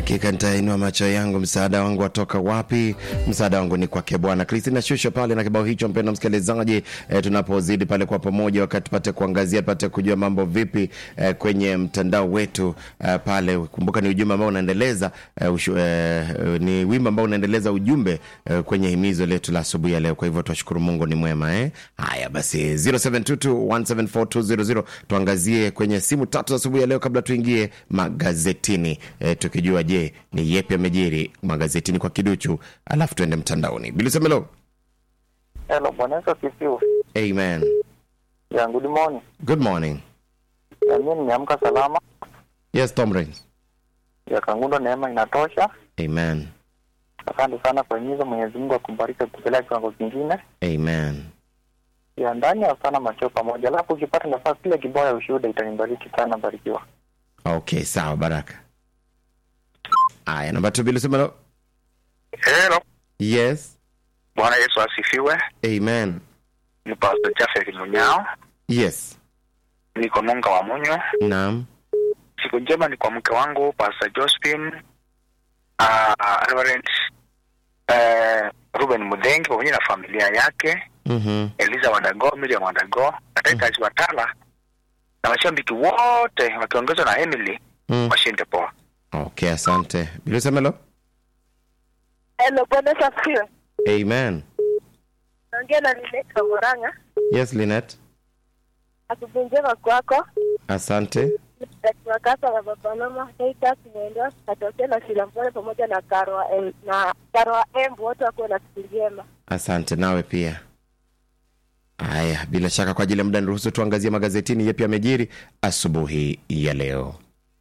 Hakika nitainua macho yangu, msaada wangu watoka wapi? Msaada wangu ni kwake Bwana. Kristina Shusho pale na kibao hicho, mpendwa msikilizaji, e, tunapozidi pale kwa pamoja, wakati tupate kuangazia, tupate kujua mambo vipi e, kwenye mtandao wetu e, pale. Kumbuka ni ujumbe ambao unaendeleza e, ushu, e, ni wimbo ambao unaendeleza ujumbe e, kwenye himizo letu la asubuhi ya leo. Kwa hivyo twashukuru Mungu ni mwema eh. Haya basi 0722174200 tuangazie kwenye simu tatu za asubuhi ya leo kabla tuingie magazetini e, tukijua je ni yepi amejiri magazetini kwa kiduchu, alafu tuende mtandaoni. Bilisemelo, Hello, Bwana Yesu asifiwe. amen. Ya, good morning. Good morning. Ya, mimi nimeamka salama. Yes, Tom Rains. Ya, Kangundo neema inatosha. Amen. Asante sana kwa himizo. Mwenyezi Mungu akubariki kupeleka kiwango kingine. Amen. Ya, ndani ya sana macho pamoja. Alafu ukipata nafasi kile kibao ya ushuhuda itanibariki sana, barikiwa. Okay, sawa, baraka. Aya, namba tu Bilisemelo. Hello, Yes. Bwana Yesu asifiwe. Amen. Ni Pastor Jafet Munyao, Yes. niko Nunga wa Munyo. Naam. Siku njema ni kwa mke wangu Pastor Josephine, uh, Reverend uh, Ruben Mudhengi pamoja na familia yake, Mhm. Eliza Wadago, Miriam Wadago, Atekazi Watala na mashabiki wote wakiongezwa na Emily Mm. washinde poa. Okay, asante. Bilisemelo. Hello, Bwana Yesu asifiwe. Amen. Naongea na Linet Kamoranga. Yes, Linet. Asubuhi njema kwako. Asante. Wakasa na baba mama Titus Mwendo atokea na Silambole pamoja na Karwa em, na Karwa Embu wote wakuwe na siku njema. Asante nawe pia. Haya, bila shaka kwa ajili ya muda niruhusu tuangazie magazetini yepi yamejiri asubuhi ya leo.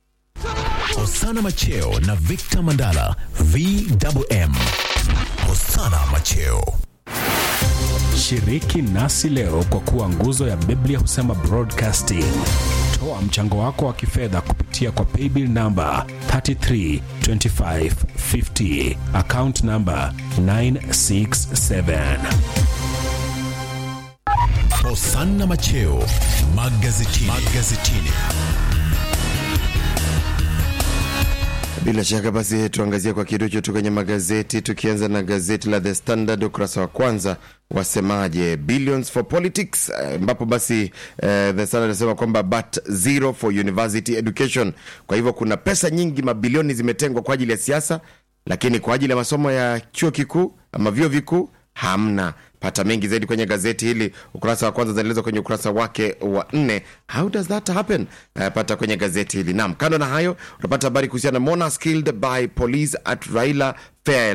Hosana Macheo na Victor Mandala VMM. Hosana Macheo. Shiriki nasi leo kwa kuwa nguzo ya Biblia husema broadcasting. Toa mchango wako wa kifedha kupitia kwa paybill namba 332550 account namba 967. Hosana Macheo magazetini. magazetini. Bila shaka basi tuangazie kwa kiduchu tu kwenye magazeti, tukianza na gazeti la The Standard ukurasa wa kwanza wasemaje, billions for politics, eh, ambapo basi eh, The Standard anasema kwamba but zero for university education. Kwa hivyo kuna pesa nyingi, mabilioni zimetengwa kwa ajili ya siasa, lakini kwa ajili ya masomo ya chuo kikuu ama vyuo vikuu hamna. Pata mengi zaidi kwenye gazeti hili, ukurasa wa kwanza zinaelezwa kwenye ukurasa wake wa nne. How does that happen? Uh, pata kwenye gazeti hili. Naam, kando na hayo utapata habari kuhusiana na Monas killed by police at Raila Fair